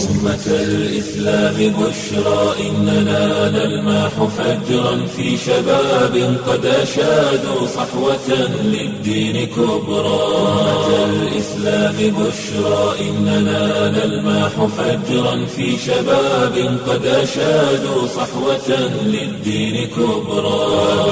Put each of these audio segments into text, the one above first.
أمة الإسلام بشرى إننا نلمح فجرا في شباب قد أشادوا صحوة للدين كبرى أمة الإسلام بشرى إننا نلمح فجرا في شباب قد أشادوا صحوة للدين كبرى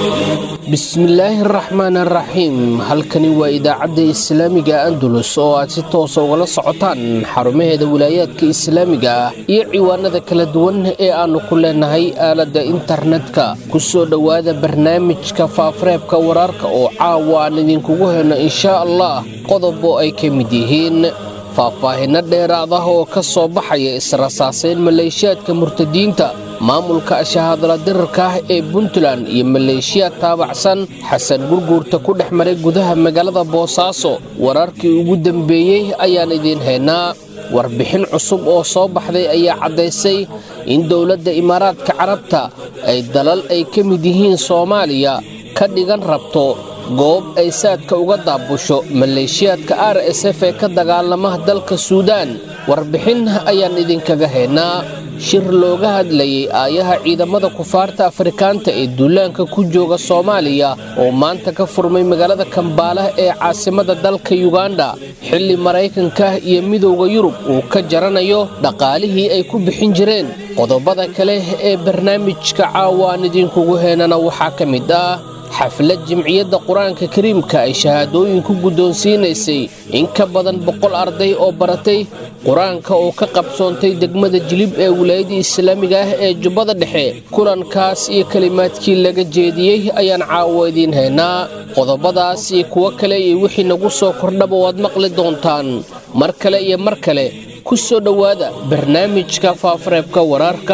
bismillaahi araxmaan araxiim halkani waa idaacadda islaamiga andalus oo aad si toosa ugala socotaan xarumaheeda wilaayaadka islaamiga ah iyo ciwaanada kala duwan ee aannu ku leenahay aaladda internetka ku soo dhowaada barnaamijka faafareebka wararka oo caawa aan idinkugu helno inshaa allah qodob oo ay ka mid yihiin faahfaahinno dheeraad ah oo ka soo baxaya israsaaseyn maleeshiyaadka murtadiinta maamulka shahaadala dirarka ah ee puntland iyo maleeshiyaad taabacsan xasan gurguurta ku dhex maray gudaha magaalada boosaaso wararkii ugu dambeeyey ayaan idiin haynaa warbixin cusub oo soo baxday ayaa caddaysay in dowladda imaaraadka carabta ay dalal ay ka mid yihiin soomaaliya ka dhigan rabto goob ay saadka uga daabusho maleeshiyaadka r s f ee ka dagaalama dalka suudaan warbixin ayaan idinkaga haynaa shir looga hadlayay aayaha ciidamada kufaarta afrikaanta ee duulaanka ku jooga soomaaliya oo maanta ka furmay magaalada kambaala ee caasimada dalka yuganda xilli maraykanka iyo midowda yurub uu ka jaranayo dhaqaalihii ay ku bixin jireen qodobada kale ee barnaamijka caawa aan idinkugu heenana waxaa ka mid ah xaflad jimciyadda qur-aanka kariimka ay shahaadooyin ku guddoonsiinaysay in ka badan boqol arday oo baratay qur-aanka oo ka qabsoontay degmada jilib ee wilaayadda islaamiga ah ee jubbada dhexe kulankaas iyo kelimaadkii laga jeediyey ayaan caawo idiin haynaa qodobadaas iyo kuwo kale iyo wixii nagu soo kordhaba waad maqli doontaan mar kale iyo mar kale ku soo dhowaada barnaamijka faafareebka wararka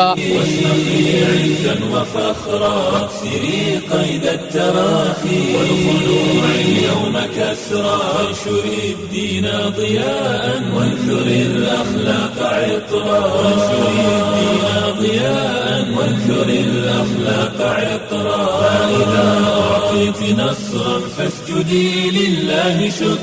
عزا وفخرا واكسري قيد التراخي والخلوع اليوم كسرا وانشري الدين ضياء وانثري الاخلاق عطرا وانشري الدين ضياء وانثري الاخلاق عطرا فاذا اعطيت نصرا فاسجدي لله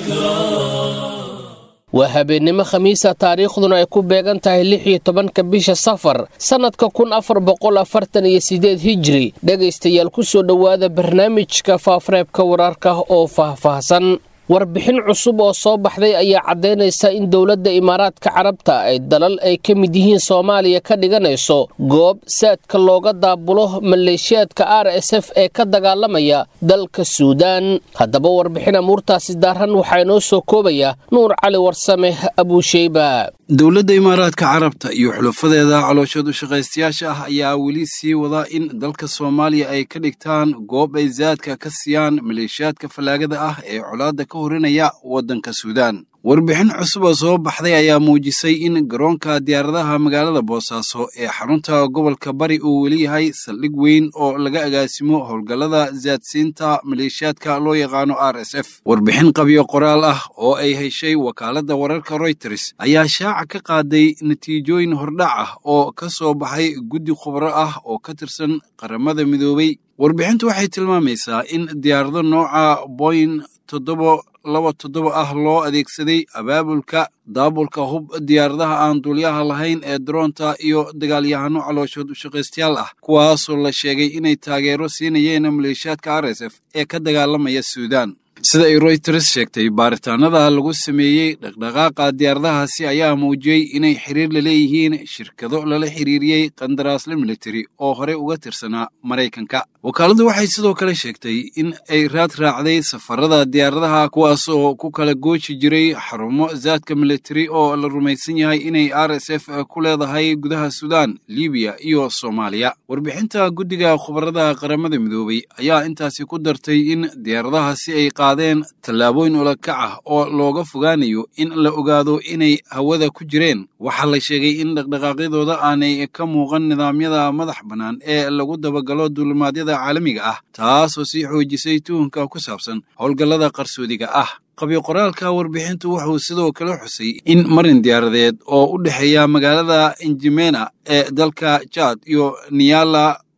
شكرا waa habeennimo khamiisa taariikhduna ay ku beegan tahay lix iyo tobanka bisha safar sannadka kun afar boqol afartan iyo sideed hijri dhegaystayaal ku soo dhowaada barnaamijka faafareebka wararka oo faahfaahsan warbixin cusub oo soo baxday ayaa caddaynaysa in dowladda imaaraadka carabta ay dalal ay ka mid yihiin soomaaliya ka dhiganayso goob saadka looga daabulo maleeshiyaadka r s f ee ka dagaalamaya dalka suudaan haddaba warbixin amuurtaasi daaran waxaa inoo soo koobaya nuur cali warsame abuusheyba dowladda imaaraadka carabta iyo xulufadeeda calooshoodu shaqaystayaasha ah ayaa weli sii wada in dalka soomaaliya ay ka dhigtaan goob ay saadka ka siiyaan maleeshiyaadka fallaagada ah ee colaadda ka horinaya waddanka suudaan warbixin cusub oo soo baxday ayaa muujisay in garoonka diyaaradaha magaalada boosaaso ee xarunta gobolka bari uu weli yahay saldhig weyn oo laga agaasimo howlgallada saadsiinta maleeshiyaadka loo yaqaano r s f warbixin qabyo qoraal ah oo ay heshay wakaaladda wararka royters ayaa shaaca ka qaaday natiijooyin hordhac ah oo ka soo baxay guddi khubro ah oo ka tirsan qaramada midoobay warbixintu waxay tilmaamaysaa in diyaarado nooca boyin toddoba laba toddoba ah loo adeegsaday abaabulka daabulka hub diyaaradaha aan duulyaha lahayn ee daroonta iyo dagaalyahano calooshood u shaqaystayaal ah kuwaasoo la sheegay inay taageero siinayeen maleeshiyaadka r s f ee ka dagaalamaya suudaan sida ay royters sheegtay baaritaanada lagu sameeyey dhaqdhaqaaqa diyaaradahaasi ayaa muujiyey inay xiriir la leeyihiin shirkado lala xiriiriyey qandaraasle militari oo horey uga tirsanaa maraykanka wakaaladdu waxay sidoo kale sheegtay in ay raad raacday safarada diyaaradaha kuwaas oo ku kala gooji jiray xarumo saadka militari oo la rumaysan yahay inay r s f ku leedahay gudaha suudaan libiya iyo soomaaliya warbixinta guddiga khubarada qaramada midoobay ayaa intaasi ku dartay in diyaaradahaasi ay qaadeen tallaabooyin ulakac ah oo looga fogaanayo in la ogaado inay hawada ku jireen waxaa la sheegay in dhaqdhaqaaqyadooda aanay ka muuqan nidaamyada madax bannaan ee lagu dabagalo duulimaadyada caalamiga ah taasoo sii xoojisay tuhunka ku saabsan howlgallada qarsoodiga ah qabyo qoraalka warbixintu wuxuu sidoo kale xusay in marin diyaaradeed oo u dhexeeya magaalada injimena ee dalka jad iyo niyala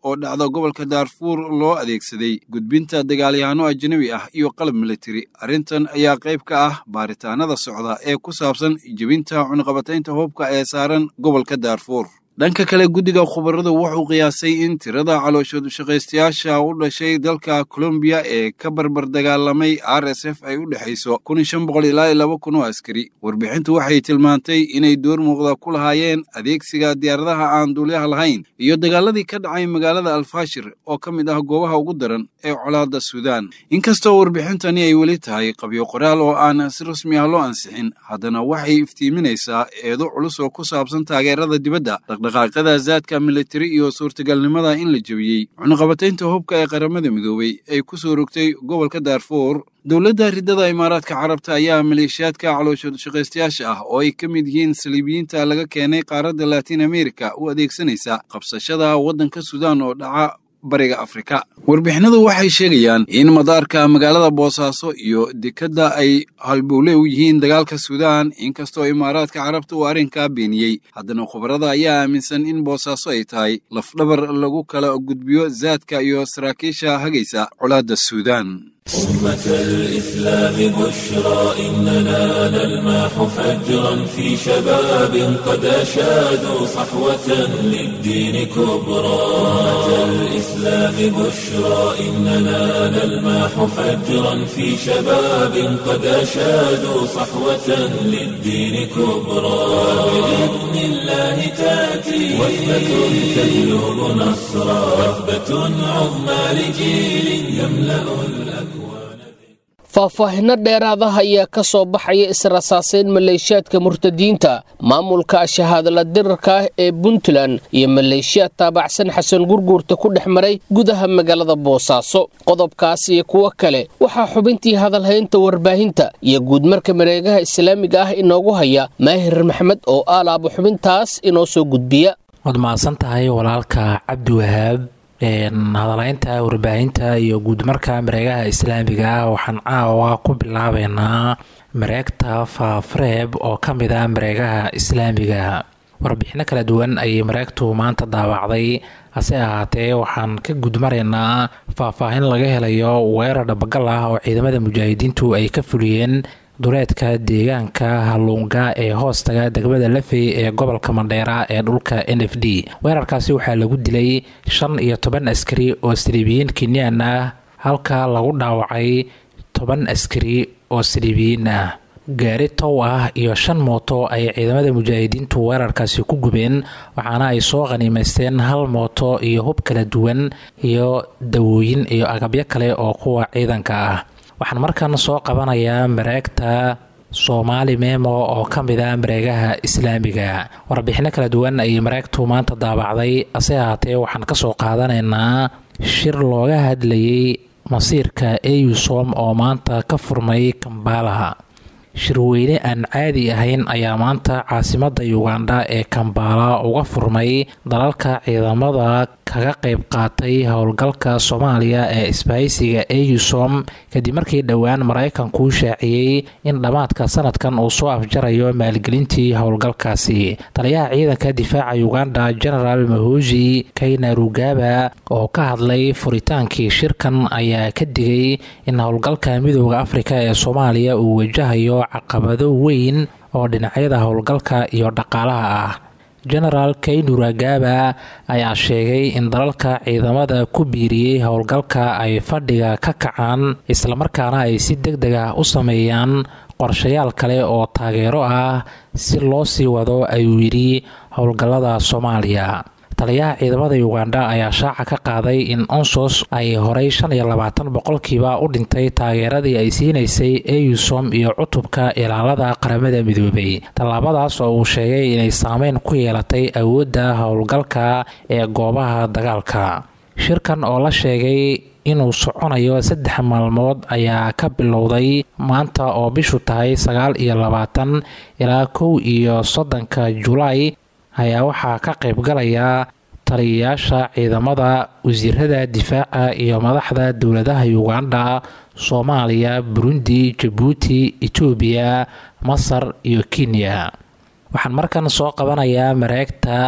oo dhacda gobolka daarfuur loo adeegsaday gudbinta dagaalyahanno ajnabi ah iyo qalab militari arrintan ayaa qayb ka ah baaritaanada socda ee ku saabsan jebinta cunqabataynta hubka ee saaran gobolka daarfuur dhanka kale guddiga khubaradu wuxuu qiyaasay in tirada calooshoodu shaqaystayaasha u dhashay dalka colombiya ee ka barbar dagaalamay r s f ay u dhexayso kun iyo shan boqol ilaa iyo laba kun oo askari warbixintu waxay tilmaantay inay door muuqda ku lahaayeen adeegsiga diyaaradaha aan duulyaha lahayn iyo dagaaladii ka dhacay magaalada alfashir oo ka mid ah goobaha ugu daran ee colaadda suudaan inkastoo warbixintani ay weli tahay qabyo qoraal oo aan si rasmi ah loo ansixin haddana waxay iftiiminaysaa eedo culus oo ku saabsan taageerada dibadda dhaqdhaqaaqyada zaadka militari iyo suurtagalnimada in la jebiyey cunaqabataynta hubka ee qaramada midoobey ay ku soo rogtay gobolka daarfuur dowladda riddada imaaraadka carabta ayaa maleeshiyaadka calooshoodu shaqaystayaasha ah oo ay ka mid yihiin saliibiyiinta laga keenay qaaradda latiin amerika u adeegsanaysa qabsashada waddanka suudaan oo dhaca bariga afrika warbixinadu waxay sheegayaan in madaarka magaalada boosaaso iyo dekedda ay halbowle u yihiin dagaalka suudaan inkastoo imaaraadka carabta uu arrinkaa beeniyey haddana khubarada ayaa aaminsan in boosaaso ay tahay lafdhabar lagu kala gudbiyo zaadka iyo saraakiisha hagaysa colaadda suudaan أمة الإسلام بشرى إننا نلمح فجرا في شباب قد أشادوا صحوة للدين كبرى أمة الإسلام بشرى إننا نلمح فجرا في شباب قد أشادوا صحوة للدين كبرى بإذن الله تأتي وثبة تجلب نصرا وثبة عظمى لجيل يملأ الأكوان faahfaahinno dheeraadaha ayaa ka soo baxaya israsaaseyn maleeshiyaadka murtadiinta maamulka shahaadala dirarka ah ee puntland iyo maleeshiyaad taabacsan xasan gurguurta ku dhex maray gudaha magaalada boosaaso qodobkaas iyo kuwo kale waxaa xubintii hadalhaynta warbaahinta iyo guudmarka mareegaha islaamiga ah inoogu haya maahir maxmed oo aalaaba xubintaas inoo soo gudbiya waad mahadsan tahay walaalka cabdi wahaab hadalaynta warbaahinta iyo guudmarka mareegaha islaamiga ah waxaan caawa ku bilaabeynaa mareegta faafreeb oo ka mid ah mareegaha islaamiga warbixino kala duwan ayay mareegtu maanta daawacday hase ahaatee waxaan ka gudmaraynaa faahfaahin laga helayo weerar dhabagal ah oo ciidamada mujaahidiintu ay ka fuliyeen duleedka deegaanka halluunga ee hoostaga degmada lafey ee gobolka mandheera ee dhulka n f d weerarkaasi waxaa lagu dilay shan iyo toban askari oo saliibiyiin kenyaan ah halka lagu dhaawacay toban askari oo saliibiyiin ah gaari tow ah iyo shan mooto ay ciidamada mujaahidiintu weerarkaasi ku gubeen waxaana ay soo qhaniimaysteen hal mooto iyo hub kala duwan iyo dawooyin iyo agabyo kale oo kuwa ciidanka ah waxaan markan soo qabanayaa mareegta soomaali memo oo ka mid ah mareegaha islaamiga warbixino kala duwan ayay mareegtu maanta daabacday ase ahaatee waxaan kasoo qaadanaynaa shir looga hadlayay masiirka eusom oo maanta ka furmay kambaalaha shirweyne aan caadi ahayn ayaa maanta caasimada ugandha ee kambaala uga furmay dalalka ciidamada kaga qayb qaatay howlgalka soomaaliya ee isbahaysiga eusom kadib markii dhowaan maraykanku shaaciyey in dhammaadka sanadkan uu soo afjarayo maalgelintii howlgalkaasi taliyaha ciidanka difaaca uganda genaraal mahoji kaynarugaba oo ka hadlay furitaankii shirkan ayaa ka digay in howlgalka midooda afrika ee soomaaliya uu wajahayo caqabado weyn oo dhinacyada howlgalka iyo dhaqaalaha ah genaraal kaynuragaba ayaa sheegay in dalalka ciidamada ku biiriyey howlgalka ay fadhiga ka kacaan islamarkaana ay si deg deg ah u sameeyaan qorshayaal kale oo taageero ah si loo sii wado ayuu yidhi howlgallada soomaaliya taliyaha ciidamada uganda ayaa shaaca ka qaaday in onsos ay horay shan iyo labaatan boqolkiiba u dhintay taageeradii ay siinaysay eusom iyo cutubka ilaalada qaramada midoobay tallaabadaas oo uu sheegay inay saameyn ku yeelatay awoodda howlgalka ee goobaha dagaalka shirkan oo la sheegay inuu soconayo saddex maalmood ayaa ka bilowday maanta oo bishu tahay sagaal iyo labaatan ilaa kow iyo soddonka julaay ayaa waxaa ka qaybgalaya taliyayaasha ciidamada wasiirada difaaca iyo madaxda dowladaha uganda soomaaliya burundi jabuuti etoobiya masar iyo kenya waxaan markan soo qabanayaa mareegta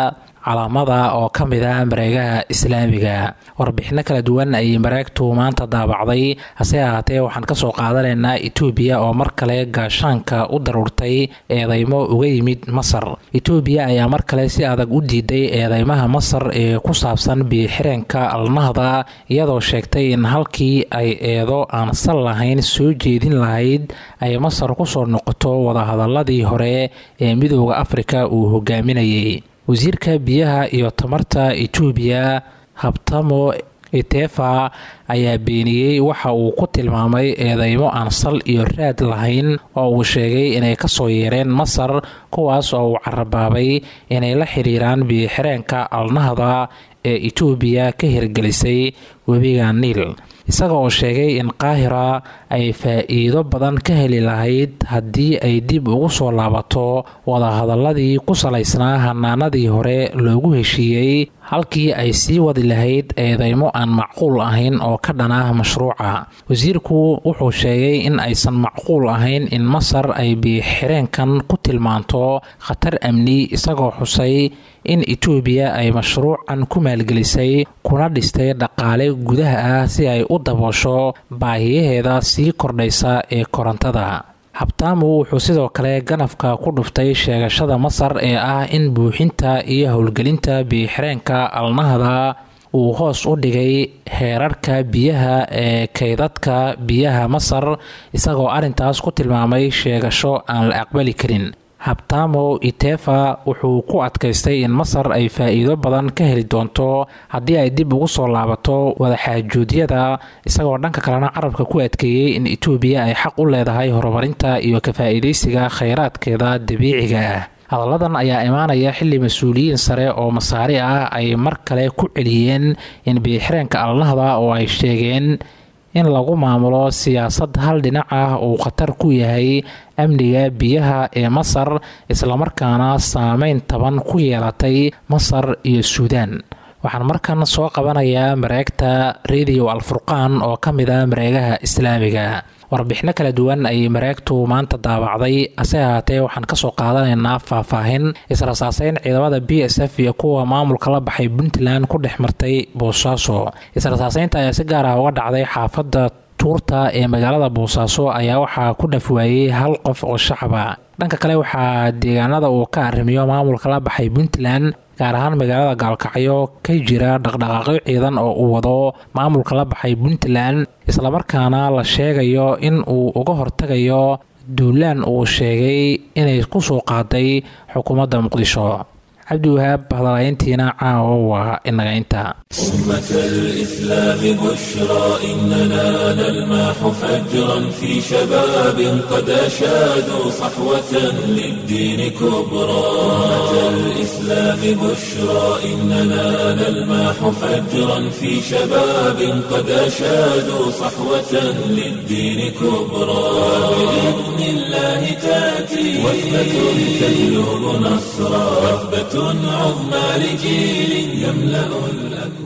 calaamada oo ka mid ah mareegaha islaamiga warbixino kala duwan ayay mareegtu maanta daabacday hase ahaatee waxaan kasoo qaadanaynaa etoobiya oo mar kale gaashaanka u daruurtay eedeymo uga yimid masar etoobiya ayaa mar kale si adag u diiday eedeymaha masar ee ku saabsan biixireenka alnahda iyadoo sheegtay in halkii ay eedo aan sal lahayn soo jeedin lahayd ay masar kusoo noqoto wadahadaladii hore ee midooda afrika uu hogaaminayay wasiirka biyaha iyo tamarta etoobiya habtamo itefa ayaa beeniyey waxa uu ku tilmaamay eedeymo aan sal iyo raad lahayn oo uu sheegay inay kasoo yeereen masar kuwaas oo uu carabaabay inay la xiriiraan biixireenka alnahda ee etoobiya ka hirgelisay webiga niil isaga oo sheegay in qaahira ay faa-iido badan ka heli lahayd haddii ay dib ugu soo laabato wadahadaladii ku salaysnaa hanaanadii hore loogu heshiiyey halkii ay sii wadi lahayd eedeymo aan macquul ahayn oo ka dhan ah mashruuca wasiirku wuxuu sheegay in aysan macquul ahayn in masar ay biixireenkan ku tilmaanto khatar amni isagoo xusay in etoobiya ay mashruucan ku maalgelisay kuna dhistay dhaqaale gudaha ah si ay u daboosho baahiyaheeda sii kordhaysa ee korontada habtaamu wuxuu sidoo kale ganafka ku dhuftay sheegashada masar ee ah in buuxinta iyo howlgelinta biixireenka alnahda uu hoos u dhigay heerarka biyaha ee kaydadka biyaha masar isagoo arrintaas ku tilmaamay sheegasho aan la aqbali karin habtamo itefa wuxuu ku adkaystay in masar ay faa-iido badan ka heli doonto haddii ay dib ugu soo laabato wadaxaajuudyada isagoo dhanka kalena carabka ku adkeeyey in etoobiya ay xaq u leedahay horumarinta iyo ka faa-iidaysiga kheyraadkeeda dabiiciga ah hadalladan ayaa imaanaya xilli mas-uuliyiin sare oo masaari ah ay mar kale ku celiyeen in biixireenka alnahda oo ay sheegeen in lagu maamulo siyaasad hal dhinac ah uu khatar ku yahay amniga biyaha ee masar islamarkaana saameyn taban ku yeelatay masar iyo suudaan waxaan markan soo qabanayaa mareegta radio alfurqaan oo ka mid a mareegaha islaamiga warbixino kala duwan ayay mareegtu maanta daabacday hase ahaatee waxaan kasoo qaadanaynaa faahfaahin israsaaseyn ciidamada b s f iyo kuwa maamulka la baxay puntland ku dhex martay boosaaso israsaaseynta ayaa si gaar ah uga dhacday xaafadda tuurta ee magaalada boosaaso ayaa waxaa ku dhafwaayey hal qof oo shacaba dhanka kale waxaa deegaanada uu ka arrimiyo maamulka la baxay puntland gaar ahaan magaalada gaalkacyo ka jira dhaqdhaqaaqyo ciidan oo uu wado maamulka la baxay puntland islamarkaana la sheegayo in uu uga hortagayo duulaan uu sheegay inay ku soo qaaday xukuumadda muqdisho cabdiwahaab hadalayntiina caawo waa inaga inta أمة الإسلام بشرى إننا نلمح فجرا في شباب قد أشادوا صحوة للدين كبرى أمة الإسلام بشرى إننا نلمح فجرا في شباب قد أشادوا صحوة للدين كبرى بإذن الله تأتي وثبة تجلب نصرا وثبة عظمى لجيل يملأ الأكوان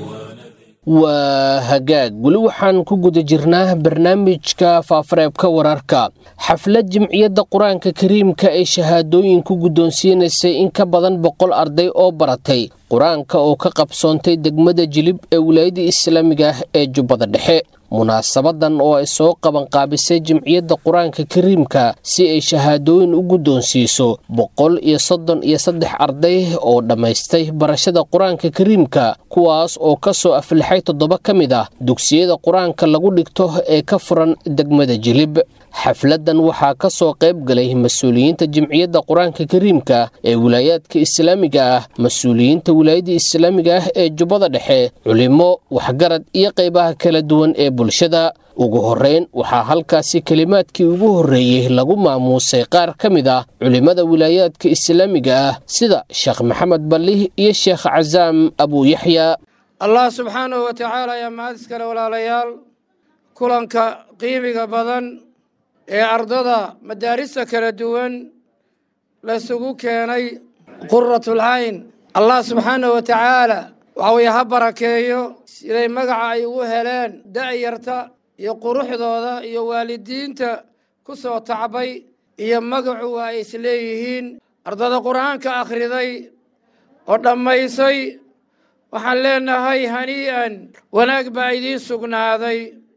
waa hagaag weli waxaan ku guda jirnaa barnaamijka faafareebka wararka xaflad jimciyadda qur-aanka kariimka ee shahaadooyin ku guddoonsiinaysay in ka badan boqol arday oo baratay qur-aanka oo ka qabsoontay degmada jilib ee wilaayada islaamiga ah ee jubbada dhexe munaasabadan oo ay soo qabanqaabisay jimciyadda qur-aanka kariimka si ay shahaadooyin u guddoonsiiso boqol iyo soddon iyo saddex arday oo dhammaystay barashada qur-aanka kariimka kuwaas oo ka soo aflixay toddoba ka mid ah dugsiyada qur-aanka lagu dhigto ee ka furan degmada jilib xafladan waxaa ka soo qayb galay mas-uuliyiinta jimciyadda qur-aanka kariimka ee wilaayaadka islaamiga ah mas-uuliyiinta wilaayada islaamiga ah ee jubbada dhexe culimo waxgarad iyo qaybaha kala duwan ee bulshada ugu horreyn waxaa halkaasi kelimaadkii ugu horreeyey lagu maamuusay qaar ka mid ah culimmada wilaayaadka islaamiga ah sida sheekh maxamed ballih iyo sheekh casaam abuuyaxya allah subxaanahu wa tacaala ayaa mahad iskale walaalayaal kulanka qiimiga badan ee ardada madaarista kala duwan laysugu keenay quratulcayn allah subxaanahu wa tacaala waxa weye ha barakeeyo siday magaca ay ugu heleen da'yarta iyo quruxdooda iyo waalidiinta ku soo tacbay iyo magacu waa ay isleeyihiin ardada qur'aanka akhriday oo dhammaysay waxaan leenahay hanii'an wanaag baa idiin sugnaaday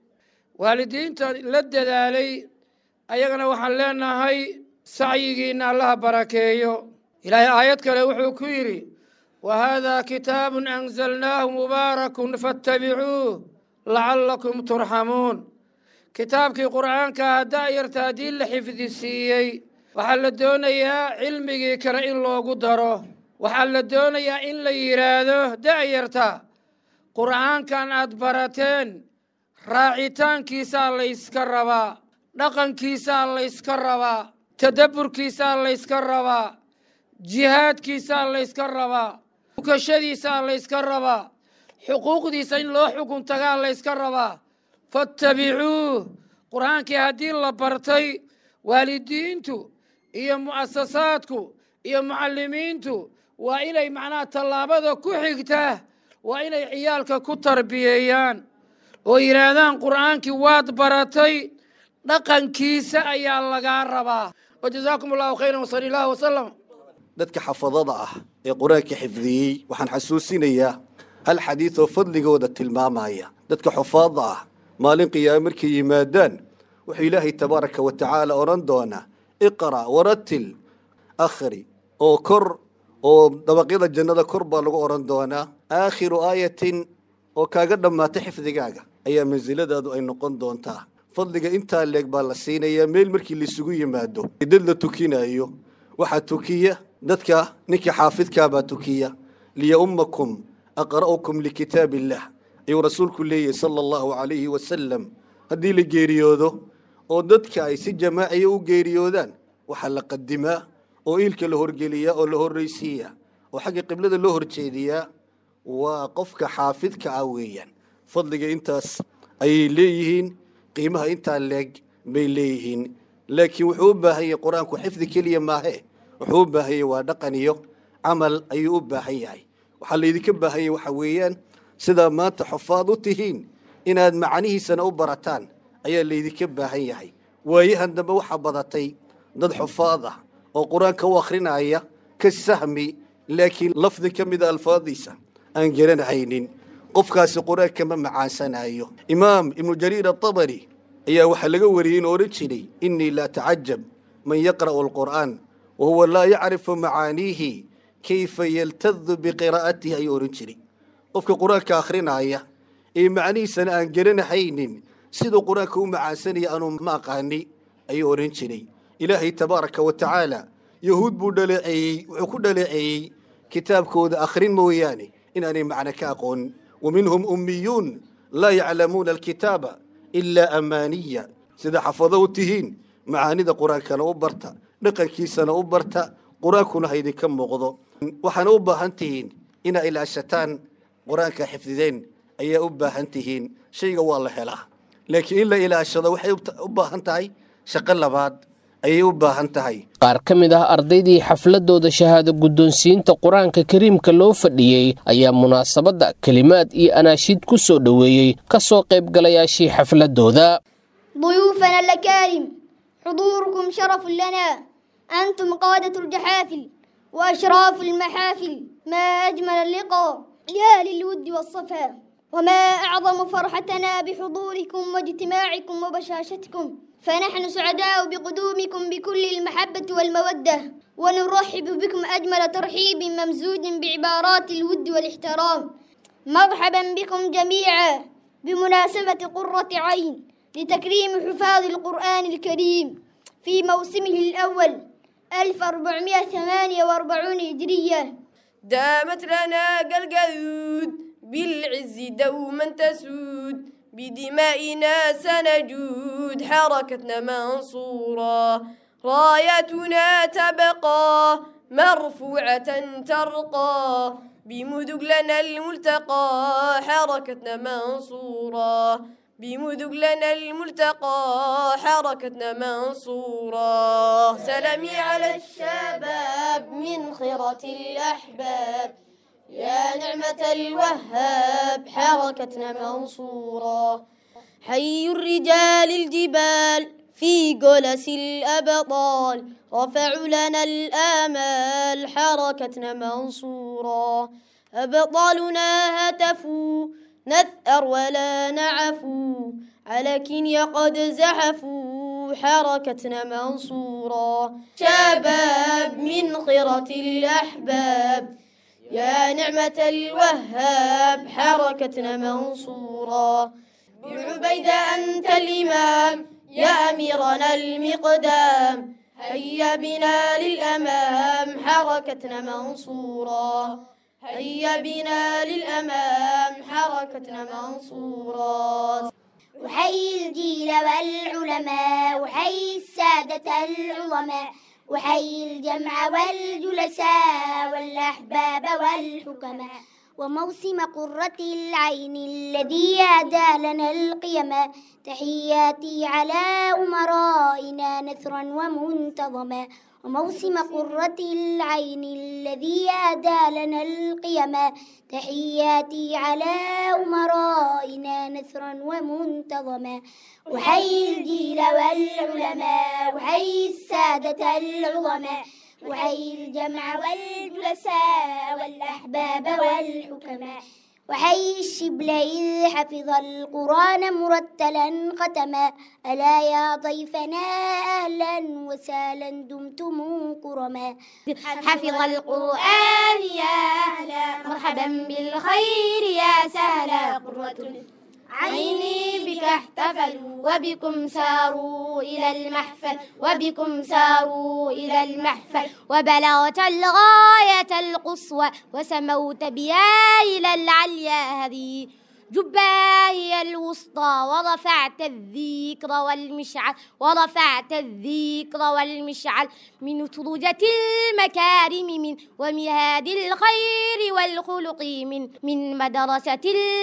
waalidiinta la dadaalay ayagana waxaan leenahay sacyigiinna allaha barakeeyo ilaahay aayad kale wuxuu ku yidhi wa haadaa kitaabun anzalnaahu mubaarakun fattabicuuh lacallakum turxamuun kitaabkii qur'aanka haddaa yarta haddii la xifdi siiyey waxaa la doonayaa cilmigii kale in loogu daro waxaa la doonayaa in la yidhaahdo da'yarta qur'aankan aad barateen raacitaankiisaa layska rabaa dhaqankiisaa layska rabaa tadabburkiisaa layska rabaa jihaadkiisaa layska rabaa ukashadiisaa layska rabaa xuquuqdiisa in loo xukun tagaa layska rabaa fattabicuuh qur'aankii haddii la bartay waalidiintu iyo mu'asasaadku iyo mucallimiintu waa inay macnaha tallaabada ku xigtaa waa inay ciyaalka ku tarbiyeeyaan oo yidhaahdaan qur'aankii waad baratay dhaqankiisa ayaa lagaa rabaa wajazaakum allahu khayran wasali allahu wasalam dadka xafadada ah ee qur-aanka xifdiyey waxaan xasuusinayaa hal xadiid oo fadligooda tilmaamaya dadka xufaadda ah maalin qiyaame markay yimaadaan wuxuu ilaahay tabaaraka wa tacaala odhan doonaa iqra' waratil akhri oo kor oo dabaqyada jannada kor baa lagu odhan doonaa aakhiru aayatin oo kaaga dhammaata xifdigaaga ayaa mansiladaadu ay noqon doontaa fadliga intaa leeg baa la siinayaa meel markii laisugu yimaado dad la tukinayo waxaa tukiya dadka ninkii xaafidkaabaa tukiya liyaumakum aqra'ukum likitaab illah ayuu rasuulku leeyahy sala allahu calayhi wasalam haddii la geeriyoodo oo dadka ay si jamaaciya u geeriyoodaan waxaa la qadimaa oo iilka la horgeliyaa oo la horraysiiyaa oo xagga qiblada loo horjeediyaa waa qofka xaafidka ah weeyaan fadliga intaas ayay leeyihiin qiimaha intaa leeg bay leeyihiin laakiin wuxuu u baahan yahay qur-aanku xifdi keliya maahe wuxuu u baahan yahay waa dhaqan iyo camal ayuu u baahan yahay waxaa laydinka baahan yahay waxa weeyaan sidaa maanta xufaad u tihiin inaad macnihiisana u barataan ayaa laydinka baahan yahay waayahan dambe waxaa badatay dad xufaad ah oo qur-aanka u akhrinaya ka sahmi laakiin lafdi ka mida alfaadiisa aan garanhaynin qofkaasi qur-aanka ma macaansanayo imaam ibnu jariir atabari ayaa waxaa laga wariyey in odhan jiray innii laa tacajab man yaqra'u alqur'aan wa huwa laa yacrifu macaaniihi kayfa yaltadu biqiraa'atihi ayuu odhan jiray qofka qur-aanka akhrinaya ee macnihiisana aan garanahaynin siduu qur-aanka u macaansanaya anuu ma aqaani ayuu odhan jiray ilaahay tabaaraka wa tacaala yahuud buu dhaleeceeyey wuxuu ku dhaleeceeyey kitaabkooda akhrin mooyaane inaanay macno ka aqoonin wa minhum ummiyuun laa yaclamuuna alkitaaba ilaa amaaniya sida xafado u tihiin macaanida qur-aankana u barta dhaqankiisana u barta qur-aankuna ha idinka muuqdo waxaana u baahan tihiin inaa ilaashataan qur-aanka xifdideen ayaa u baahan tihiin shayga waa la helaa laakiin in la ilaashado waxay u baahan tahay shaqo labaad ayay u baahan tahay qaar ka mid ah ardaydii xafladooda shahaado guddoonsiinta qur-aanka kariimka loo fadhiyey ayaa munaasabadda kelimaad iyo anaashiid ku soo dhoweeyey ka soo qaybgalayaashii xafladooda ضيوفنا الأكارم حضوركم شرف لنا أنتم قادة الجحافل وأشراف المحافل ما أجمل اللقاء يا للود والصفا وما أعظم فرحتنا بحضوركم واجتماعكم وبشاشتكم فنحن سعداء بقدومكم بكل المحبة والمودة ونرحب بكم أجمل ترحيب ممزوج بعبارات الود والاحترام مرحبا بكم جميعا بمناسبة قرة عين لتكريم حفاظ القرآن الكريم في موسمه الأول 1448 هجرية دامت لنا قلقلود بالعز دوما تسود بدمائنا سنجود حركتنا منصورة رايتنا تبقى مرفوعة ترقى بمذق لنا الملتقى حركتنا منصورة بمذق لنا الملتقى حركتنا منصورة سلامي على الشباب من خيرة الأحباب يا نعمة الوهاب حركتنا منصورة حي الرجال الجبال في جلس الأبطال رفعوا لنا الآمال حركتنا منصورا أبطالنا هتفوا نثأر ولا نعفو على كنيا قد زحفوا حركتنا منصورا شباب من خيرة الأحباب يا نعمة الوهاب حركتنا منصورا بعبيدة أنت الإمام يا أميرنا المقدام هيا بنا للأمام حركتنا منصورا هيا بنا للأمام حركتنا منصورا وحي الجيل والعلماء وحي السادة العظماء وحي الجمع والجلساء والأحباب والحكماء وموسم قرة العين الذي أهدى لنا القيما تحياتي على أمرائنا نثرا ومنتظما وموسم قرة العين الذي أهدى لنا القيما تحياتي على أمرائنا نثرا ومنتظما وحي الجيل والعلماء وحي السادة العظماء وحي الجمع والجلساء والأحباب والحكماء وحي الشبل إذ حفظ القرآن مرتلا ختما ألا يا ضيفنا أهلا وسهلا دمتم كرما حفظ القرآن يا أهلا مرحبا بالخير يا سهلا قرة عيني بك احتفلوا وبكم ساروا إلى المحفل وبكم ساروا إلى المحفل وبلغت الغاية القصوى وسموت بها إلى العليا هذه جبا هي الوسطى ورفعت الذكر والمشعل ورفعت الذكر والمشعل من ترجة المكارم من ومهاد الخير والخلق من من مدرسة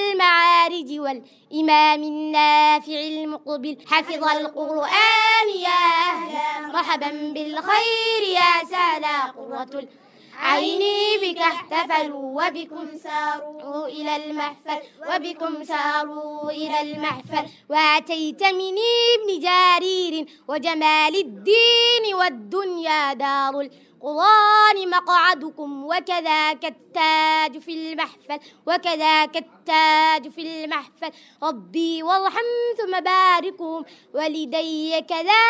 المعارج والإمام النافع المقبل حفظ القرآن يا أهلا مرحبا بالخير يا سهلا قرة عيني بك احتفلوا وبكم ساروا إلى المحفل وبكم ساروا إلى المحفل وأتيت من ابن جرير وجمال الدين والدنيا دار القرآن مقعدكم وكذاك التاج في المحفل وكذاك التاج في المحفل ربي وارحم ثم باركهم ولدي كذا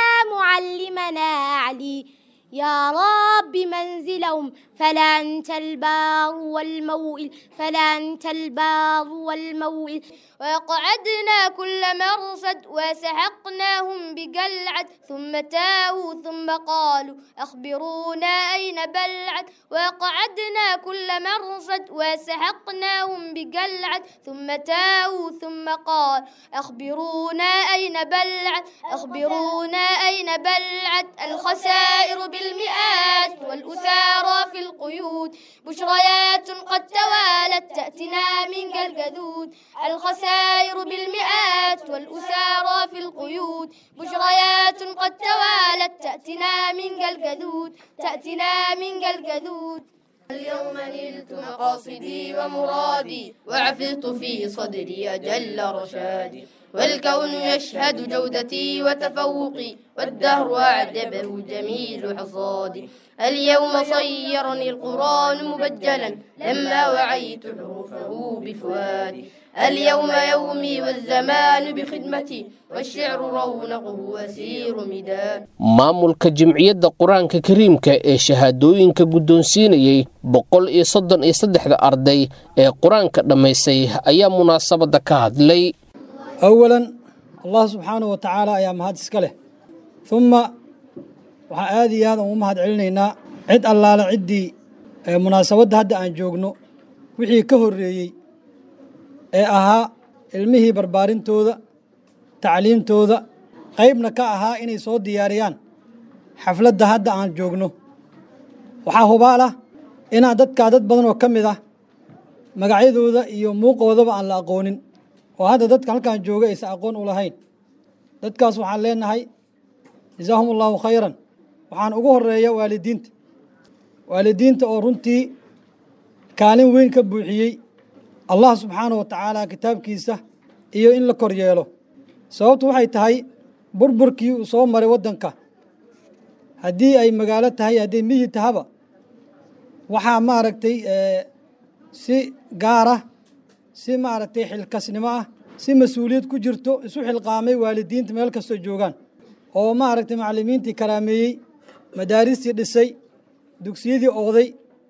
معلمنا علي يا رب منزلهم فلا أنت البار والموئل فلا أنت البار والموئل وقعدنا كل مرصد وسحقناهم بقلعد ثم تاهوا ثم قالوا أخبرونا أين بلعد وقعدنا كل مرصد وسحقناهم بقلعد ثم تاهوا ثم قال أخبرونا أين بلعد أخبرونا أين بلعد الخسائر بالمئات والأسارى في القيود بشريات قد توالت تأتنا من الجدود الخسائر بالمئات والأسارى في القيود بشريات قد توالت تأتنا من الجدود تأتنا من الجدود اليوم نلت مقاصدي ومرادي وعفظت في صدري أجل رشادي والكون يشهد جودتي وتفوقي والدهر أعجبه جميل حصادي اليوم صيرني القرآن مبجلا لما وعيت حروفه بفؤادي اليوم يومي والزمان بخدمتي والشعر رونقه أسير مداد maamulka jimciyadda qur-aanka kariimka ee shahaadooyinka guddoonsiinayey boqol iyo soddon iyo saddexda arday ee qur-aanka dhammaysay ayaa munaasabadda ka hadlay awalan allah subxaanahu wa tacaala ayaa mahad iska leh humma waxaan aad iyo aad ugu mahad celinaynaa cid allaale ciddii ee munaasabadda hadda aan joogno wixii ka horreeyey ee ahaa ilmihii barbaarintooda tacliimtooda qaybna ka ahaa inay soo diyaariyaan xafladda hadda aan joogno waxaa hubaal ah inaan dadkaa dad badan oo ka mid ah magacyadooda iyo muuqoodaba aan la aqoonin oo hadda dadka halkaan jooga aysan aqoon u lahayn dadkaas waxaan leenahay jasaahum allahu khayran waxaan ugu horeeya waalidiinta waalidiinta oo runtii kaalin weyn ka buuxiyey allah subxaanahu wa tacaala kitaabkiisa iyo in la kor yeelo sababtu waxay tahay burburkii uu soo maray waddanka haddii ay magaalo tahay hadday miyi tahaba waxaa maaragtay si gaara si maaragtay xilkasnimo ah si mas-uuliyad ku jirto isu xilqaamay waalidiinta meel kastoo joogaan oo maaragtay macallimiintii karaameeyey madaaristii dhisay dugsiyadii ooday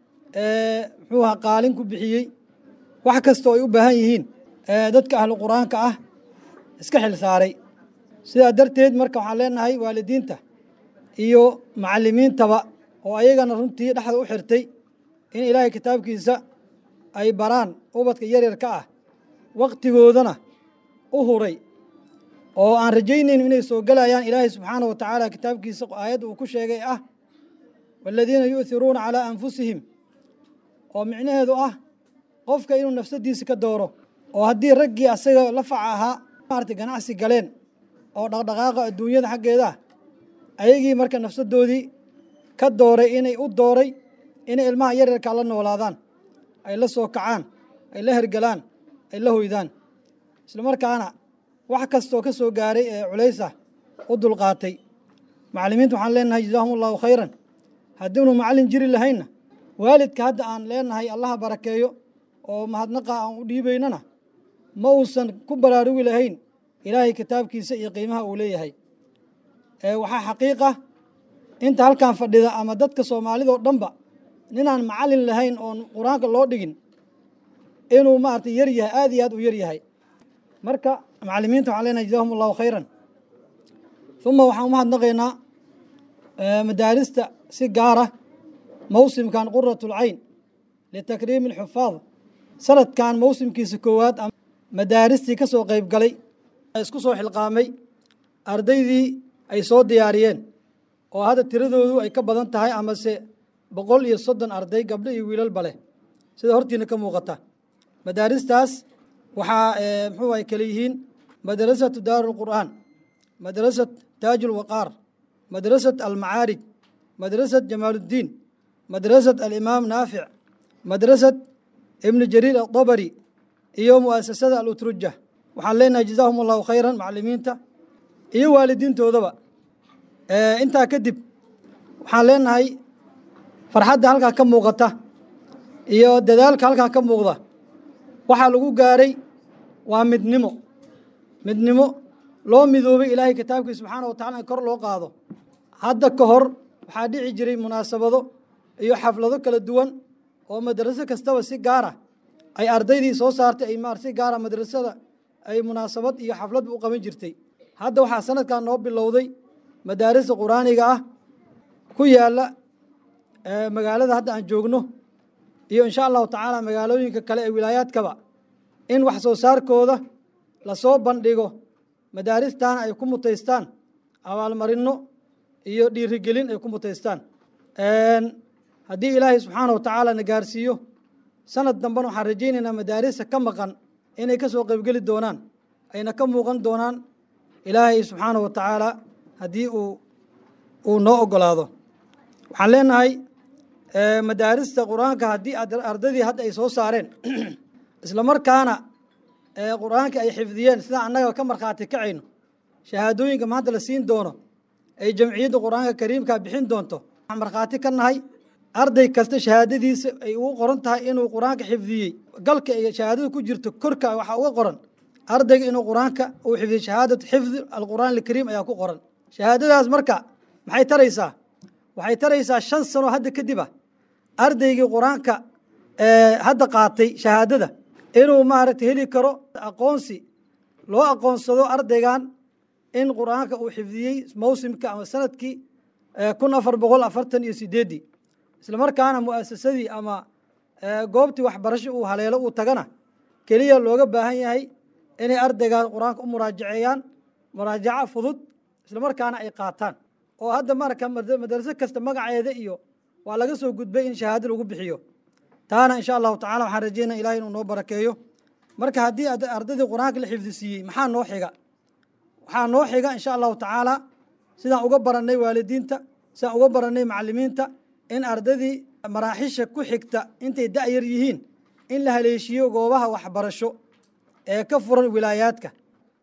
muxuu ahaa qaalin ku bixiyey wax kastoo ay u baahan yihiin dadka ahlu qur-aanka ah iska xil saaray sidaa darteed marka waxaan leenahay waalidiinta iyo macallimiintaba oo ayagana runtii dhexda u xirtay in ilaahay kitaabkiisa ay baraan ubadka yaryarka ah waktigoodana u huray oo aan rajaynayno inay soo gelayaan ilaahay subxaana wa tacaala kitaabkiisa aayadda uu ku sheegay ah waaladiina yu'hiruuna calaa anfusihim oo micnaheedu ah qofka inuu nafsadiisa ka dooro oo haddii raggii asaga la faca ahaa maarata ganacsi galeen oo dhaqdhaqaaqa adduunyada xaggeeda ah ayagii marka nafsadoodii ka dooray inay u dooray inay ilmaha yaryarkaa la noolaadaan ay la soo kacaan ay la hergelaan ay la hoydaan isla markaana wax kastoo ka soo gaaray ee culaysa u dulqaatay macallimiinta waxaan leenahay jazaahum allahu khayran haddiinu macallin jiri lahaynna waalidka hadda aan leenahay allaha barakeeyo oo mahadnaqa aan u dhiibaynana ma uusan ku baraarugi lahayn ilaahay kitaabkiisa iyo qiimaha uu leeyahay waxaa xaqiiqa inta halkan fadhida ama dadka soomaalidao dhanba ninaan macallin lahayn oon qur-aanka loo dhigin inuu maaragtay yar yahay aad iyo aad u yar yahay marka macallimiinta waxaan leenahay jazahum allahu khayran uma waxaan umahadnaqaynaa madaarista si gaara mawsimkan quratulcayn litakriimi alxufaad sanadkan mawsimkiisa koowaad madaaristii ka soo qayb galay isku soo xilqaamay ardaydii ay soo diyaariyeen oo hadda tiradoodu ay ka badan tahay amase boqol iyo soddon arday gabdho iyo wiilalba leh sida hortiina ka muuqata madaaristaas waxaa muxuu ay kale yihiin madrasatu daaru lqur'aan madrasat taaj ulwaqaar madrasat almacaarij madrasat jamaaluddiin madrasat alimaam naafic madrasat ibnu jariir adabari iyo mu'asasada alutruja waxaan leenahay jazaahum allahu khayran macallimiinta iyo waalidiintoodaba intaa kadib waxaan leenahay farxadda halkaa ka muuqata iyo dadaalka halkaa ka muuqda waxaa lagu gaaray waa midnimo midnimo loo midoobay ilaahay kitaabkii subxaana wa tacala in kor loo qaado hadda ka hor waxaa dhici jiray munaasabado iyo xaflado kala duwan oo madraso kastaba si gaara ay ardaydii soo saartay ay maar si gaara madrasada ay munaasabad iyo xafladba u qaban jirtay hadda waxaa sanadkan noo bilowday madaarista qur-aaniga ah ku yaala magaalada hadda aan joogno iyo insha allahu tacaala magaalooyinka kale ee wilaayaadkaba in wax soo saarkooda lasoo bandhigo madaaristaana ay ku mutaystaan abaalmarinno iyo dhiirigelin ay ku mutaystaan haddii ilaahay subxaana wa tacaala na gaarsiiyo sanad dambena waxaan rajaynaynaa madaarista ka maqan inay ka soo qaybgeli doonaan ayna ka muuqan doonaan ilaahay subxaana wa tacaala haddii uu uu noo ogolaado waxaan leenahay madaarista qur-aanka haddii ardaydii hadda ay soo saareen isla markaana qur-aanka ay xifdiyeen sidaa annaga ka markhaati kacayno shahaadooyinka maanta la siin doono ay jamciyadda qur-aanka kariimka bixin doonto waxaan markhaati ka nahay arday kasta shahaadadiisa ay ugu qoran tahay inuu qur-aanka xifdiyey galka ay shahaadada ku jirto korka waxaa uga qoran ardayga inuu qur-aanka uu xifdiyey shahaadatu xifdi alqur'aan alkariim ayaa ku qoran shahaadadaas marka maxay taraysaa waxay taraysaa shan sano hadda kadib ah ardaygii qur-aanka hadda qaatay shahaadada inuu maaragtay heli karo aqoonsi loo aqoonsado ardaygan in qur-aanka uu xifdiyey mawsimka ama sanadkii kun afar boqol afartan iyo sideeddii isla markaana mu'asasadii ama goobtii waxbarasho uu haleelo uu tagana keliya looga baahan yahay inay ardaygaas qur-aanka u muraajaceeyaan muraajaco fudud isla markaana ay qaataan oo hadda marka madraso kasta magaceeda iyo waa laga soo gudbay in shahaado lagu bixiyo taana insha allahu tacala waxaan rajeynaya ilahay inuu noo barakeeyo marka haddii ardaydii qur-aanka la xifdisiiyey maxaa noo xiga waxaa noo xiga insha allahu tacaala sidaan uga barannay waalidiinta sidaan uga barannay macallimiinta in ardaydii maraaxisha ku xigta intay da'yar yihiin in la haleeshiyo goobaha waxbarasho ee ka furan wilaayaadka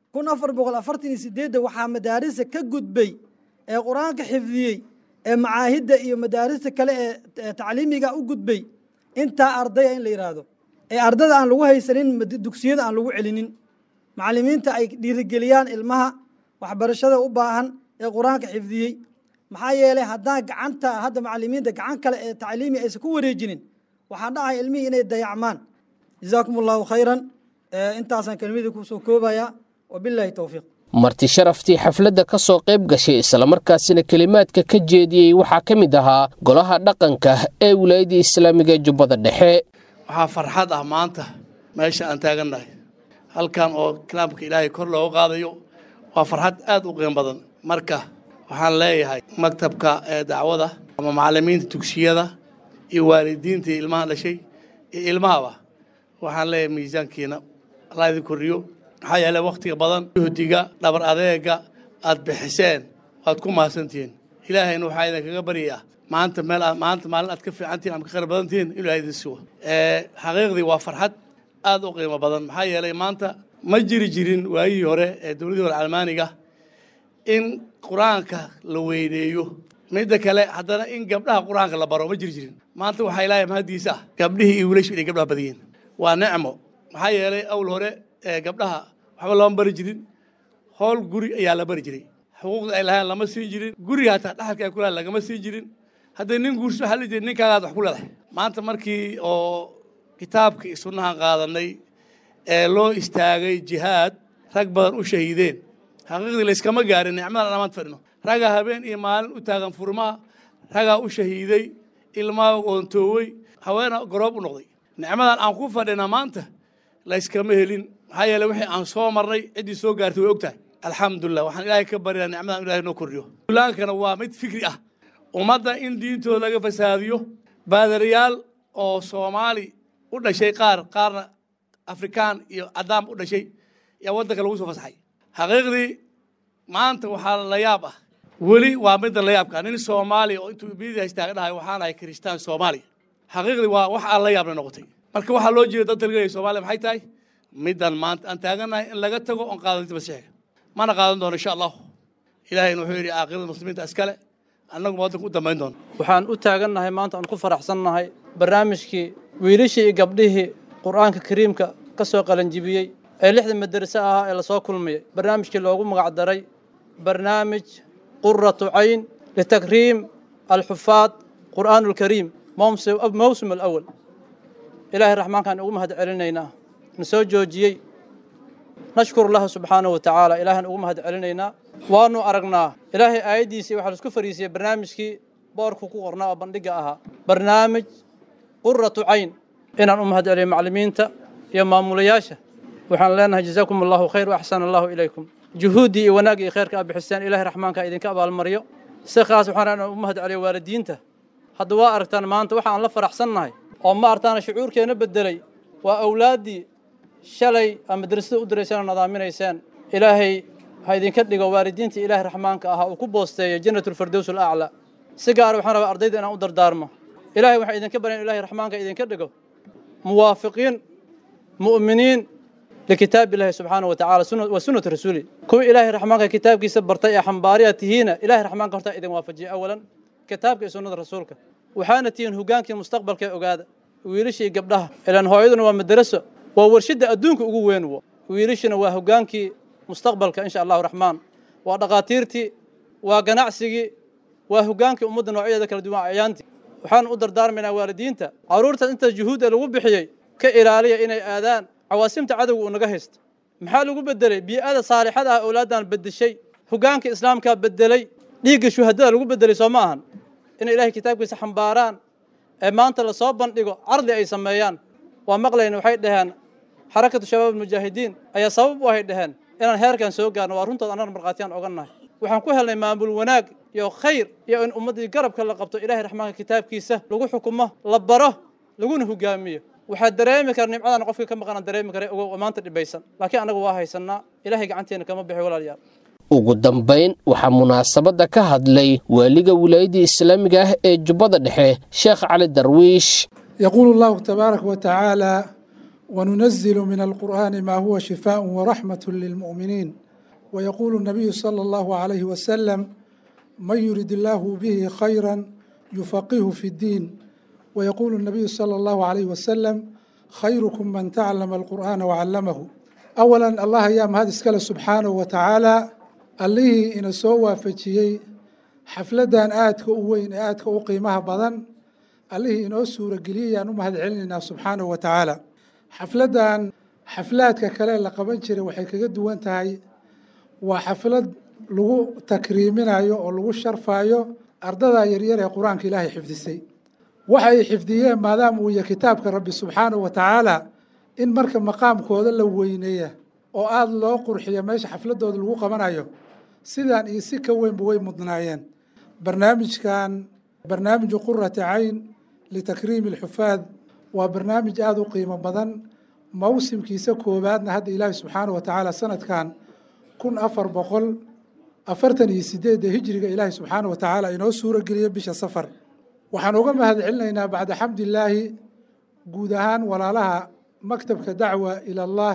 kun afar boqol afartan iyo sideedda waxaa madaarisa ka gudbay ee qur-aanka xifdiyey ee macaahidda iyo madaarista kale ee tacliimiga u gudbay intaa ardaya in la yidhaahdo ee ardada aan lagu haysanin dugsiyada aan lagu celinin macallimiinta ay dhiirigeliyaan ilmaha waxbarashada u baahan ee qur-aanka xifdiyey maxaa yeelay haddaan gacanta hadda macallimiinta gacan kale ee tacliimi aysan ku wareejinin waxaa dhacaya ilmihii inay dayacmaan jazaakum allahu khayran intaasaan kelmadii kusoo koobaya wabilaahi towfiiq marti sharaftii xafladda ka soo qayb gashay islamarkaasina kelimaadka ka jeediyey waxaa ka mid ahaa golaha dhaqanka ee wilaayadda islaamiga jubbada dhexe waxaa farxad ah maanta meesha aan taagannahay halkan oo kalaamka ilaahay kor looga qaadayo waa farxad aad u qiimo badan marka waxaan leeyahay maktabka ee dacwada ama macallimiinta dugsiyada iyo waalidiintii ilmaha dhashay iyo ilmahaba waxaan leeyahay miisaankiina allah idin kordhiyo maxaa yeelay wakhtiga badan juhdiga dhabar adeega aad bixiseen waad ku mahadsantihiin ilaahayna waxaa idinkaga baryayaa maanta meel aad maanta maalin aad ka fiicantihin ama ka khayr badan tihiin inuu ilahay idin sugo xaqiiqdii waa farxad aad u qiimo badan maxaa yeelay maanta ma jiri jirin waayihii hore ee dowladii hore almaaniga in qur-aanka la weyneeyo midda kale haddana in gabdhaha qur-aanka la baro ma jiri jirin maanta waxaa ilaahay mahaddiisa ah gabdhihii iyo wiilashu inay gabdhaha badiyeen waa nicmo maxaa yeelay awl hore ee gabdhaha waxba lama bari jirin howl guri ayaa la bari jiray xuquuqda ay lahayn lama siin jirin guriga hataa dhaxalka ay ku lahayn lagama siin jirin hadday nin guurso waxaa la jiri ninkaagaad wax ku leedahay maanta markii oo kitaabkii sunnahan qaadanay ee loo istaagay jihaad rag badan u shahiideen xaqiiqdii layskama gaarin nicmadan amaad fadhino ragaa habeen iyo maalin u taagan furmaha ragaa u shahiiday ilmaa oontoowey haweena garoob u noqday nicmadan aan ku fadhina maanta layskama helin maxaa yeele wixii aan soo marnay ciddii soo gaartay way og tahay alxamdulilah waxaan ilaahay ka baryaa nicmadan ilahay noo kordhiyo ulaankana waa mid fikri ah ummadda in diintooda laga fasaadiyo baadariyaal oo soomaali u dhashay qaar qaarna afrikaan iyo cadaam u dhashay yaa waddanka lagu soo fasaxay xaqiiqdii maanta waxaa la yaab ah weli waa midda la yaabka nin soomaaliya oo intuu biyadii haystaaga dhahay waxaan ahay kiristaan soomaaliya xaqiiqdii waa wax aan la yaabna noqotay marka waxaa loo jeeda dad talgelaya soomaaliya maxay tahay middan maanta aan taagannahay in laga tago oon qaadanta masiixiga mana qaadan doono insha allahu ilaahayna wuxuu yidhi caaqidada muslimiinta iskale annaguma waddanka u dambayn doono waxaan u taagannahay maanta aan ku faraxsannahay barnaamijkii wiilashii iyo gabdhihii qur'aanka kariimka ka soo qalanjibiyey ee lixda madarase ahaa ee lasoo kulmayay barnaamijkii loogu magac daray barnaamij quratu cayn litakriim alxufaad qur'aan alkariim mawsim alawal ilaahay raxmaankaan ugu mahad celinaynaa na soo joojiyey nashkuru lahu subxaanahu wa tacaala ilaahaan ugu mahad celinaynaa waanu aragnaa ilaahay aayaddiisii waxaa laisku fariisiyey barnaamijkii boorku ku qornaa oo bandhigga ahaa barnaamij quratu cayn inaan u mahad celiyo macallimiinta iyo maamulayaasha waxaan leenahay jazaakum allahu khayr waaxsana allahu ilaykum juhuuddii iyo wanaagga iyo khayrka aad bixiseen ilaahay raxmaanka idinka abaalmaryo si khaas waxaan rabaa inaan u mahad celiyo waalidiinta hadda waa aragtaan maanta waxa aan la faraxsannahay oo ma artaana shucuurkeena beddelay waa awlaaddii shalay aa madrasada u dirayseen oo nadaaminayseen ilaahay ha idinka dhigo waalidiinta ilaahay raxmaanka ahaa uu ku boosteeyo jannatulfirdows alaclaa si gaara waxaan rabaa ardayda inaan u dardaarmo ilaahay waxaa idinka baryan ilahay raxmaanka idinka dhigo muwaafiqiin mu'miniin likitaab ilaahi subxaana wa tacala wa sunnati rasuuli kuwa ilaahay raxmaanka kitaabkiisa bartay ee xambaariya tihiina ilaahay raxmaanka hortaa idin waafajiya awalan kitaabka iyo sunnada rasuulka waxaana tihiin hogaankii mustaqbalka ee ogaada wiilashii gabdhaha ilaan hooyaduna waa madaraso waa warshadda adduunka ugu weyn wo wiilashina waa hogaankii mustaqbalka insha allahu raxmaan waa dhaqaatiirtii waa ganacsigii waa hogaankii ummadda noocyadeeda kala duwan acyaantii waxaan u dardaarmaynaa waalidiinta carruurtaas inta juhuudda lagu bixiyey ka ilaaliya inay aadaan cawaasimta cadowga uu naga haysto maxaa lagu bedelay bii'ada saalixada ah awlaaddan beddeshay hogaanka islaamkaa beddelay dhiigga shuhadada lagu beddelay soo ma ahan inay ilaahay kitaabkiisa xambaaraan ee maanta lasoo bandhigo cardi ay sameeyaan waa maqlayna waxay dhaheen xarakatu shabaab almujaahidiin ayaa sabab u ahay dhaheen inaan heerkan soo gaarno waa runtood annaga markhaatiyaan oga nahay waxaan ku helnay maamul wanaag iyo khayr iyo in ummaddii garabka la qabto ilaahay raxmaanka kitaabkiisa lagu xukumo la baro laguna hogaamiyo waxaa dareemi kara nimcadan qofka ka maqanaan dareemi kara ogow maanta dhibaysan laakiin annaga waa haysannaa ilaahay gacanteena kama bixi walaalayaal ugu dambayn waxaa munaasabadda ka hadlay waaliga wilaayadda islaamiga ah ee jubbada dhexe sheekh cali darwiish يقول الله تبارك وتعالى وننزل من القرآن ما هو شفاء ورحمة للمؤمنين ويقول النبي صلى الله عليه وسلم من يرد الله به خيرا يفقهه في الدين ويقول النبي صلى الله عليه وسلم خيركم من تعلم القرآن وعلمه أولا الله أيام هذا اسكال سبحانه وتعالى اللي إن سوى فتشيي xafladan aadka u weyn ee aadka u qiimaha badan allihii inoo suura geliyay ayaan u mahad celinaynaa subxaanahu wa tacaala xafladan xaflaadka kale la qaban jiray waxay kaga duwan tahay waa xaflad lagu takriiminayo oo lagu sharfayo ardada yaryar ee qur-aanka ilaahay xifdisay waxay xifdiyeen maadaama uu yahay kitaabka rabbi subxaanahu wa tacaala in marka maqaamkooda la weyneeya oo aada loo qurxiyo meesha xafladooda lagu qabanayo sidaan iyo si ka weynba way mudnaayeen barnaamijkan barnaamiju qurati cayn litakriimi alxufaad waa barnaamij aada u qiimo badan mawsimkiisa koowaadna hadda ilaahi subxaanahu wa tacaala sanadkan kun afar boqol afartan iyo sideedda hijriga ilaahi subxaanahu wa tacaala inoo suura geliya bisha safar waxaan uga mahad celinaynaa bacda xamdillaahi guud ahaan walaalaha maktabka dacwa ila allah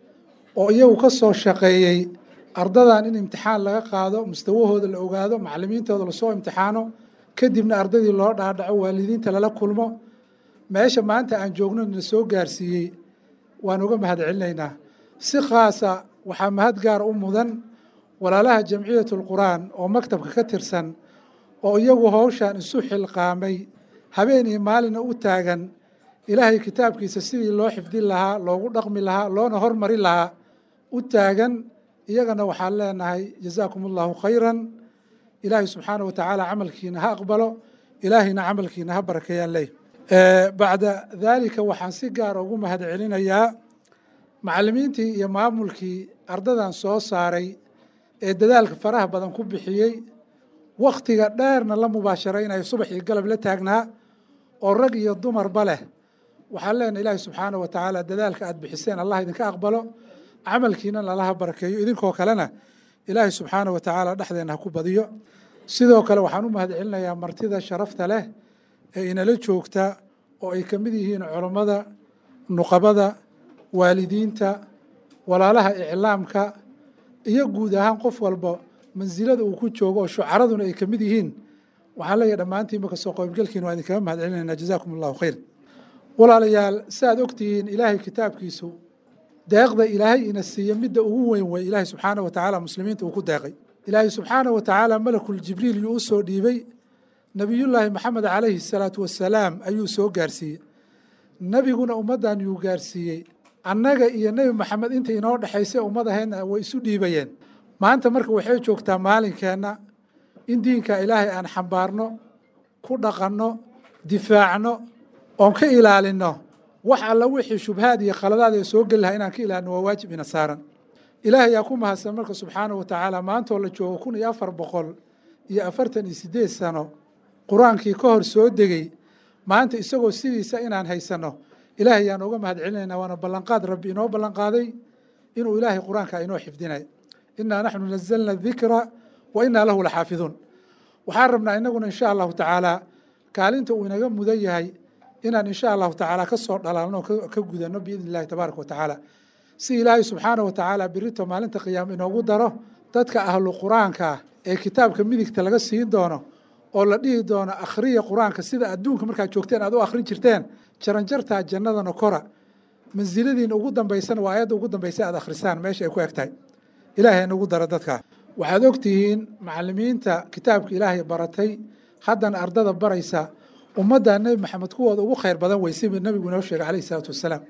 oo iyagu ka soo shaqeeyey ardadan in imtixaan laga qaado mustawahooda la ogaado macalimiintooda lasoo imtixaano kadibna ardadii loo dhaadhaco waalidiinta lala kulmo meesha maanta aan joogno na soo gaarsiiyey waan uga mahad celinaynaa si khaasa waxaa mahad gaar u mudan walaalaha jamciyat lqur'aan oo maktabka ka tirsan oo iyagu howshan isu xilqaamay habeen iyo maalina u taagan ilaahay kitaabkiisa sidii loo xifdin lahaa loogu dhaqmi lahaa loona hormari lahaa u taagan iyagana waxaan leenahay jazaakum allahu khayran ilaahay subxaana wa tacaala camalkiina ha aqbalo ilaahayna camalkiina ha barakeeyaan leh bacda daalika waxaan si gaara ugu mahad celinayaa macalimiintii iyo maamulkii ardadan soo saaray ee dadaalka faraha badan ku bixiyey wakhtiga dheerna la mubaasharaynayo subax iyo galab la taagnaa oo rag iyo dumarba leh waxaan leenahay ilaahay subxaana wa tacaala dadaalka aad bixiseen allah idinka aqbalo camalkiina lalaha barakeeyo idinkoo kalena ilaahay subxaana wa tacaala dhexdeena ha ku badiyo sidoo kale waxaan u mahad celinayaa martida sharafta leh ee inala joogta oo ay ka mid yihiin culammada nuqabada waalidiinta walaalaha iclaamka iyo guud ahaan qof walba mansilada uu ku joogo oo shucaraduna ay ka mid yihiin waxaan leeyahay dhammaantiinba kasoo qaybgalkiina waa idinkaga mahad celinaynaa jazaakum allahu khayr walaalayaal si aad ogtihiin ilaahay kitaabkiisu deeqda ilaahay ina siiya midda ugu weyn wey ilaahay subxaana wa tacaala muslimiinta uu ku deeqay ilaahay subxaana wa tacaala malakul jibriil yuu u soo dhiibay nebiyullaahi maxamed calayhi salaatu wasalaam ayuu soo gaarsiiyey nebiguna ummaddan yuu gaarsiiyey annaga iyo nebi maxamed inta inoo dhexaysay ummadaheedna way isu dhiibayeen maanta marka waxay joogtaa maalinkeenna in diinka ilaahay aan xambaarno ku dhaqanno difaacno oon ka ilaalinno wax alla wixii shubhaad iyo khaladaad ee soo geli lahaa inaan ka ilaalino waa waajib ina saaran ilaahay yaa ku mahadsan marka subxaana wa tacaala maantoo la joogo kun iyo afar boqol iyo afartan iyo sideed sano qur-aankii ka hor soo degey maanta isagoo sidiisa inaan haysanno ilaahay yaan uga mahad celinaynaa waana ballanqaad rabbi inoo ballanqaaday inuu ilaahay qur-aanka inoo xifdinay innaa naxnu nazalna dikra wa innaa lahu laxaafiduun waxaan rabnaa inaguna insha allahu tacaala kaalinta uu inaga mudan yahay inaan insha allahu tacaala ka soo dhalaalno ka gudanno biidni illahi tabaaraka wa tacaala si ilaahay subxaana wa tacaala birito maalinta qiyaama inoogu daro dadka ahlu qur-aanka ah ee kitaabka midigta laga siin doono oo la dhihi doono akhriya qur-aanka sida adduunka markaad joogteen aad u akhrin jirteen jaranjartaa jannadana kora mansiladiina ugu dambaysana waa ayadda ugu dambaysa aad akhrisaan meesha ay ku eg tahay ilaahay nagu daro dadka waxaad ogtihiin macalimiinta kitaabka ilaahay baratay haddana ardada baraysa ummadda nebi maxamed kuwooda ugu khayr badan wey siba nebigu inoo sheegay calayhi salaatu wasalaam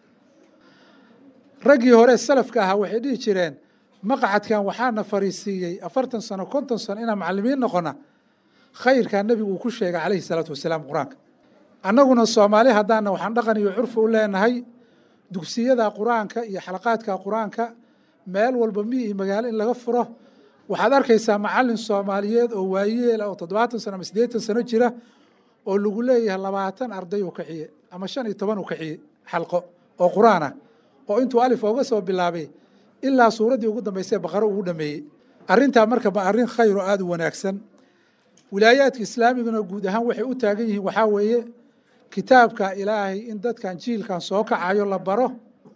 raggii hore salafka ahaa waxay dhihi jireen maqcadkan waxaana fariisiiyey afartan sano konton sano inaan macalimiin noqona khayrkaa nebigu uu ku sheegay calayhi salaatu wasalaam qur-aanka annaguna soomaali haddaana waxaan dhaqan iyo curfi u leenahay dugsiyada qur-aanka iyo xalaqaadka qur-aanka meel walba mi iyo magaalo in laga furo waxaad arkaysaa macalin soomaaliyeed oo waayeel oo toddobaatan sano ama siddeetan sano jira oo lagu leeyahay labaatan arday uu kaxiye ama shan iyo toban uu kaxiye xalqo oo qur-aan ah oo intuu alif ooga soo bilaabay ilaa suuraddii ugu dambaysay baqaro ugu dhameeyey arrintaa marka ma arrin khayr oo aada u wanaagsan wilaayaadka islaamiguna guud ahaan waxay u taagan yihiin waxaa weeye kitaabka ilaahay in dadkan jiilkan soo kacayo la baro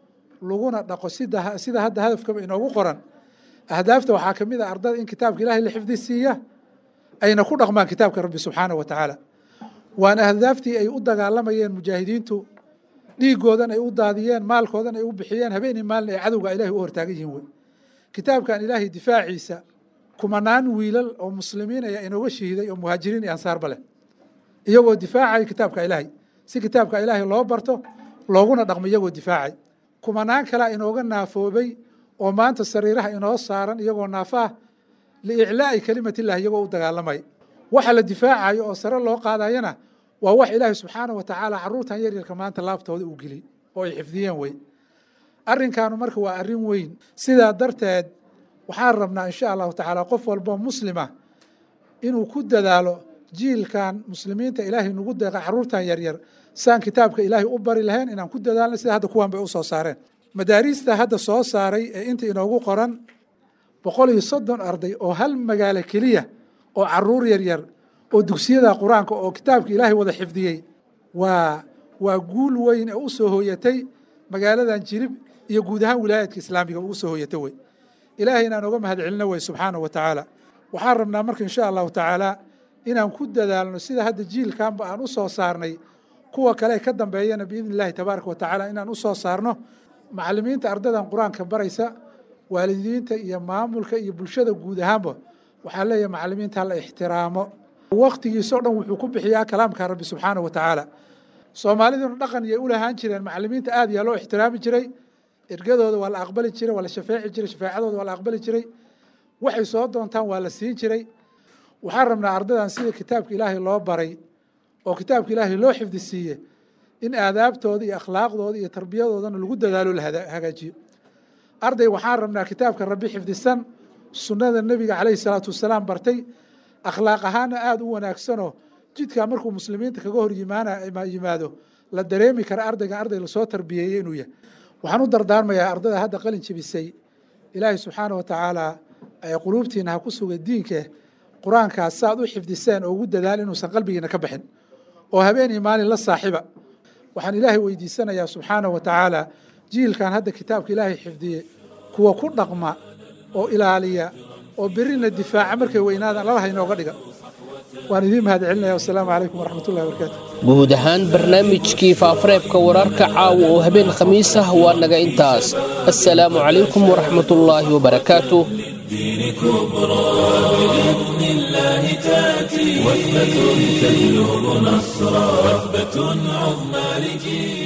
laguna dhaqo sida sida hadda hadafkaba inoogu qoran ahdaafta waxaa ka mid a ardada in kitaabka ilaahay la xifdi siiya ayna ku dhaqmaan kitaabka rabbi subxaanahu wa tacaala waana ahdaaftii ay u dagaalamayeen mujaahidiintu dhiigoodan ay u daadiyeen maalkoodan ay u bixiyeen habeenii maalin ay cadowga ilaahay u hortaagan yihiin wey kitaabkan ilaahay difaaciisa kumanaan wiilal oo muslimiin ayaa inooga shahiiday oo muhaajiriin iyo ansaarba leh iyagoo difaacay kitaabka ilaahay si kitaabka ilaahay loo barto looguna dhaqmo iyagoo difaacay kumanaan kalea inooga naafoobay oo maanta sariiraha inoo saaran iyagoo naafaah liiclaa'i kelimatillahi iyagoo u dagaalamay waxa la difaacayo oo sare loo qaadayana waa wax ilaahay subxaanahu wa tacaala carruurtan yaryarka maanta laabtooda uu geli oo ay xifdiyeen wey arrinkaanu marka waa arrin weyn sidaa darteed waxaan rabnaa insha allahu tacaala qof walboo muslima inuu ku dadaalo jiilkan muslimiinta ilaahay nagu deeqa carruurtan yaryar saan kitaabka ilaahay u bari lahayn inaan ku dadaalna sida hadda kuwan bay u soo saareen madaariista hadda soo saaray ee inta inoogu qoran boqol iyo soddon arday oo hal magaalo keliya oo caruur yaryar oo dugsiyada qur-aanka oo kitaabka ilaahay wada xifdiyey waa waa guul weyn ee u soo hooyatay magaaladan jilib iyo guud ahaan wilaayaadka islaamiga ugu soo hooyatay wey ilaahay inaan oga mahad celino wey subxaanahu wa tacaala waxaan rabnaa marka insha allahu tacaala inaan ku dadaalno sida hadda jiilkanba aan u soo saarnay kuwa kale ka dambeeyana biidni illahi tabaaraka wa tacaala inaan u soo saarno macallimiinta ardadan qur-aanka baraysa waalidiinta iyo maamulka iyo bulshada guud ahaanba waxaa leeyahay macallimiinta la ixtiraamo waktigiisoo dhan wuxuu ku bixiyaa kalaamka rabbi subxaanahu wa tacaala soomaaliduna dhaqan yay u lahaan jireen macallimiinta aad yaa loo ixtiraami jiray ergadooda waa la aqbali jiray waa la shafeeci jiray shafeecadooda waa la aqbali jiray waxay soo doontaan waa la siin jiray waxaan rabnaa ardadan sida kitaabka ilaahay loo baray oo kitaabka ilaahay loo xifdi siiye in aadaabtooda iyo akhlaaqdooda iyo tarbiyadoodana lagu dadaalo la hagaajiyo arday waxaan rabnaa kitaabka rabbi xifdisan sunnada nebiga calayhi salaatu wasalaam bartay akhlaaq ahaana aada u wanaagsanoo jidkaa markuu muslimiinta kaga hor yimaana yimaado la dareemi kara ardaygan arday lasoo tarbiyeeyey inuu yahay waxaan u dardaarmayaa ardada hadda qalin jebisay ilaahay subxaana wa tacaala quluubtiina ha ku suga diinka qur-aankaas saaad u xifdiseen oo ugu dadaal inuusan qalbigiina ka baxin oo habeenii maalin la saaxiba waxaan ilaahay weydiisanayaa subxaana wa tacaala jiilkan hadda kitaabka ilaahay xifdiye kuwa ku dhaqma oo ilaaliya oo berina difaaca markay weynaadaan lalaha inooga dhiga waan idiin mahad celinaya wasalaamu calaykum waraxmatullahi wabarakaatu guud ahaan barnaamijkii faafareebka wararka caawa oo habeen khamiis ah waa naga intaas assalaamu calaykum waraxmatullaahi wabarakaatu الدين كبرى بإذن الله تأتي وثبة تجلب نصرا وثبة عظمى لجيل